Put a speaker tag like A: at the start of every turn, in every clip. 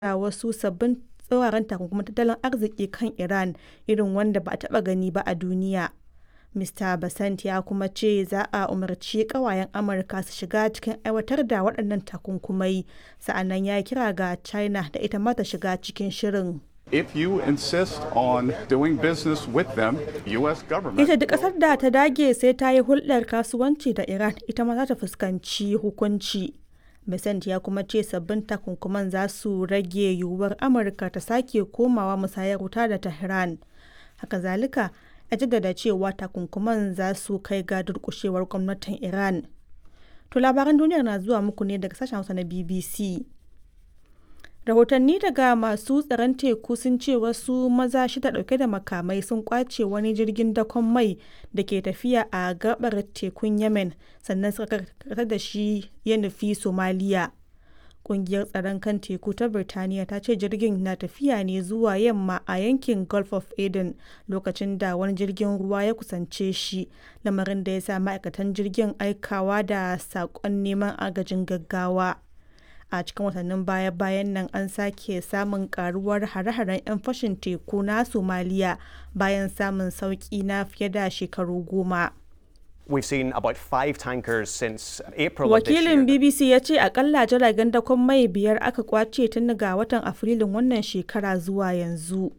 A: da wasu sabbin tsauraran takunkuman tattalin arziki kan Iran irin wanda ba a taɓa gani ba a duniya. Mr. Basant ya kuma ce za a umarci ƙawayen Amurka su shiga cikin aiwatar da waɗannan takunkumai, sa'annan ya yi kira ga China da ita ma ta shiga cikin shirin.
B: If you insist on doing business with them, U.S. government.
A: Ita duk ƙasar da ta dage sai ta yi hulɗar kasuwanci da Iran ita ma za ta fuskanci hukunci. Besant ya kuma ce sabbin takunkuman za su rage yiwuwar Amurka ta sake komawa musayar wuta da Tehran. Haka zalika, ya jaddada cewa takunkuman za su kai ga durƙushewar gwamnatin Iran. To labaran duniyar na zuwa muku ne daga sashen Hausa na BBC. Rahotanni daga masu tsaron teku sun ce wasu maza shida dauke da makamai sun kwace wani jirgin dakon mai da ke tafiya a gabar tekun Yemen sannan suka karkatar da shi ya nufi Somaliya. Kungiyar tsaron kan teku ta Birtaniya ta ce jirgin na tafiya ne zuwa yamma a yankin Gulf of Aden lokacin da wani jirgin ruwa ya kusance shi, lamarin da ya sa ma'aikatan jirgin aikawa da saƙon neman agajin gaggawa. a cikin watannin baya-bayan nan an sake samun karuwar hare-haren 'yan fashin teku na somaliya bayan samun sauki na fiye da shekaru goma
C: We've seen about five tankers since April of this
A: wakilin
C: year.
A: bbc ya ce akalla jiragen dakon mai biyar aka kwace tun ga watan afrilun wannan shekara zuwa yanzu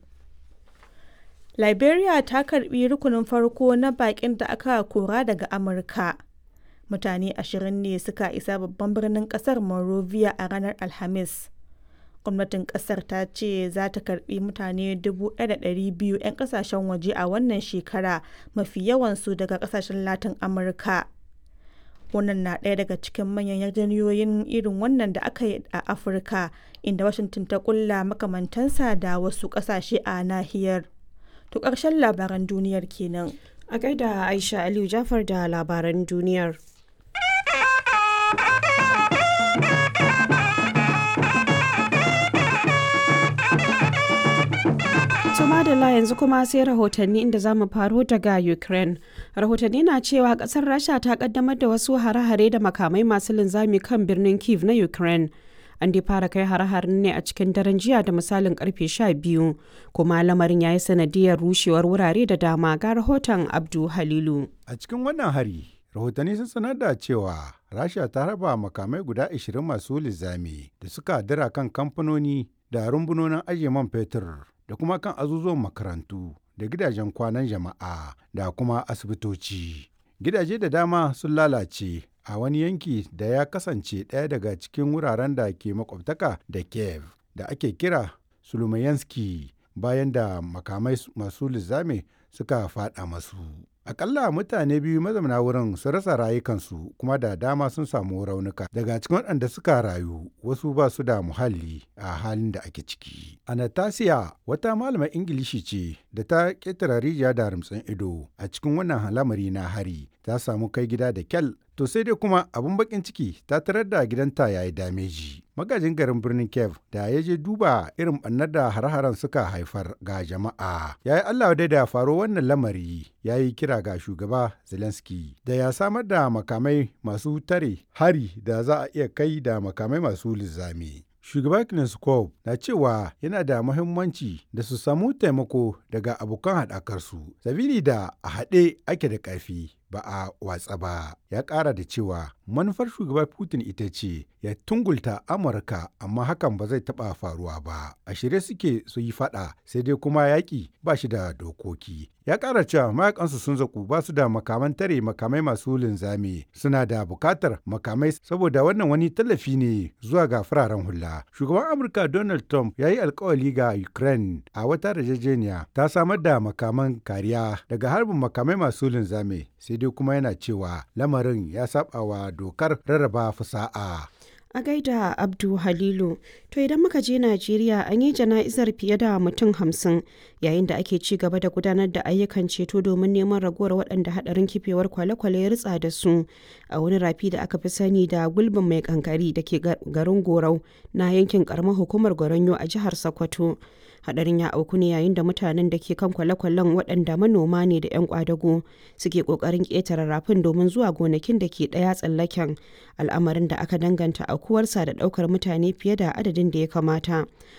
A: liberia ta karbi rukunin farko na bakin da aka kora daga amurka mutane ashirin ne suka isa babban birnin kasar Monrovia a ranar Alhamis. Gwamnatin kasar ta ce za ta karbi mutane 1,200 'yan kasashen waje a wannan shekara mafi yawansu daga kasashen Latin Amurka. Wannan na ɗaya daga cikin manyan yarjejeniyoyin irin wannan da aka yi a Afirka, inda Washington ta kulla makamantansa da wasu ƙasashe a nahiyar. To ƙarshen labaran duniyar kenan.
D: A gaida Aisha Aliyu Jafar da labaran duniyar. To madalla yanzu kuma sai rahotanni inda za mu faro daga Ukraine. Rahotanni na cewa kasar Rasha ta kaddamar da wasu hare-hare da makamai masu linzami kan birnin Kiev na Ukraine. An dai fara kai hare-haren ne a cikin daren jiya da misalin karfe 12 kuma lamarin ya yi sanadiyar rushewar wurare da dama ga rahoton Abdu Halilu.
E: A cikin wannan hari, rahotanni sun sanar da cewa Rasha ta raba makamai guda 20 masu linzami da suka dira kan kamfanoni da rumbunonin ajiye man fetur da kuma kan azuzuwan makarantu da gidajen kwanan jama'a da kuma asibitoci. Gidaje da dama sun lalace a wani yanki da ya kasance ɗaya daga cikin wuraren da ke makwabtaka da Kiev da ake kira Sulumayanski bayan da makamai masu lizame suka faɗa masu. Akalla mutane biyu mazauna wurin sun rasa rayukansu kuma da dama sun samu raunuka. Daga cikin waɗanda suka rayu wasu ba su da muhalli a halin da ake ciki. Anastasia wata malamar Ingilishi ce da ta ƙetare rijiya da rumtsin ido a cikin wannan halamari na hari ta samu kai gida da kyal to sai dai kuma abin bakin ciki ta tarar da gidanta ya yi dameji. Magajin garin birnin Kiev da ya je duba irin ɓannar da hare-haren suka haifar ga jama'a. Ya yi Allah dai da faro wannan lamari ya yi kira ga shugaba Zelensky da ya samar da makamai masu tare hari da za a iya kai da makamai masu lizami. Shugaba Kneskov na cewa yana da muhimmanci da su samu taimako daga abokan haɗakarsu, sabili da a haɗe ake da ƙarfi ba a watsa ba. Ya ƙara da cewa manufar shugaba Putin ita ce ya tungulta Amurka amma hakan ba zai taɓa faruwa ba. A shirye suke su yi faɗa sai dai kuma yaƙi ba shi da dokoki. Ya ƙara cewa mayakansu sun zaku ba su da makaman tare makamai masu linzami suna da buƙatar makamai saboda wannan wani tallafi ne zuwa ga fararen hula. Shugaban Amurka Donald Trump ya yi alkawali ga Ukraine a wata yarjejeniya ta samar da makaman kariya daga harbin makamai masu linzami sai dai kuma yana cewa lamarin ya saba wa dokar rarraba fasa'a.
D: A gaida Abdu Halilu, to idan muka je Najeriya an yi jana'izar fiye da mutum hamsin yayin da ake ci gaba da gudanar da ayyukan ceto domin neman ragowar waɗanda haɗarin kifewar kwale-kwale ya ritsa da su a wani rafi da aka fi sani da gulbin mai kankari da ke garin Gorau na yankin ƙaramar hukumar Goronyo a jihar Sokoto. hadarin ya auku ne yayin da mutanen da ke kan kwale-kwalen waɗanda manoma ne da 'yan kwadago suke ƙoƙarin ƙetare rafin domin zuwa gonakin da ke ɗaya tsallaken al'amarin da aka danganta aukuwarsa da ɗaukar mutane fiye da adadin da ya kamata